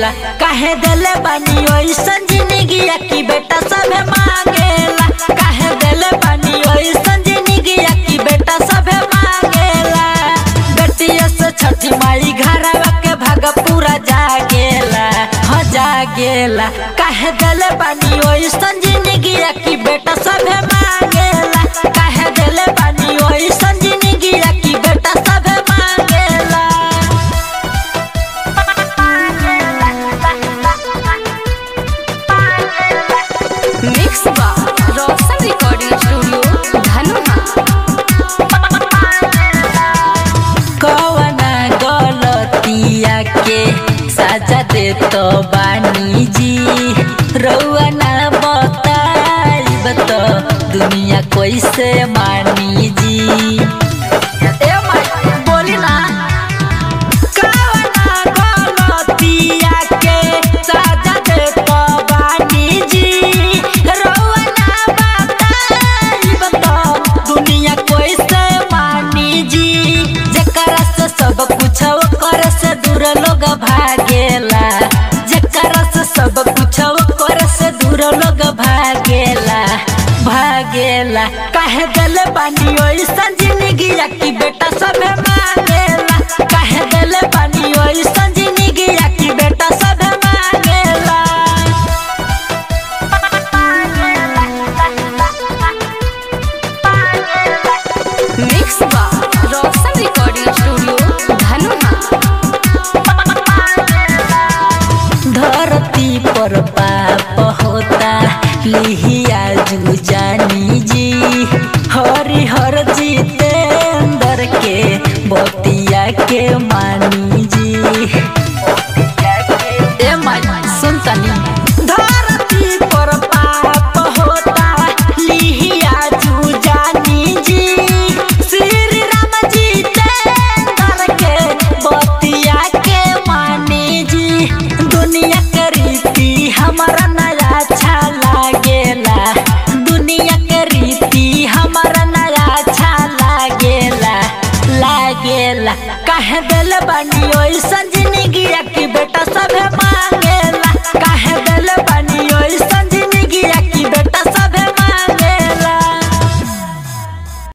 भागेला काहे देले बानी ओइसन जिंदगिया की बेटा सभे मांगेला काहे देले बानी ओइसन जिंदगिया की बेटा सभे मांगेला बेटिया से छठी माई घरवा के भाग पूरा जागेला हाँ जागेला काहे देले बानी ओइसन जिंदगिया की बेटा सभे मांगेला काहे देले बानी ओइसन जिंदगिया की बेटा सभे मांगेला मिक्स बा रोशन रिकॉर्डिंग स्टूडियो धनुहा कवना गलतिया के साजा दे तो बानी जी रउआ ना बताइब तो दुनिया कैसे मानी जी ए माई बोली ना कवना गलतिया के साजा दे तो बानी जी रउआ ना बताइब तो दुनिया कैसे मानी जी जेकरा से सब कुछ ओकर से दूर लोग भागेला जेकरा से सब कुछ ओकर से दूर लोग भागेला भागेला काहे दिल बानी ओइसन जिंदगिया की बेटा सबे मांगेला काहे दिल बानी ओइसन जिंदगिया की बेटा सबे मांगेला मिक्स बा रोशन रिकॉर्डिंग स्टूडियो धनुहा धरती पर पाप होता लिहिया जू जानी जी हरि हर जितेंद्र के बतिया के मानी जी ए माई सुन तनी धरती पर पाप होता लिहिया जू जानी जी श्री राम जितेंद्र के बतिया के मानी जी दुनिया के रीति हमारा नया अच्छा लागेला दुनिया के रीति हमारा नया अच्छा लागेला लागेला काहे दिल बानी ओइसन जिंदगी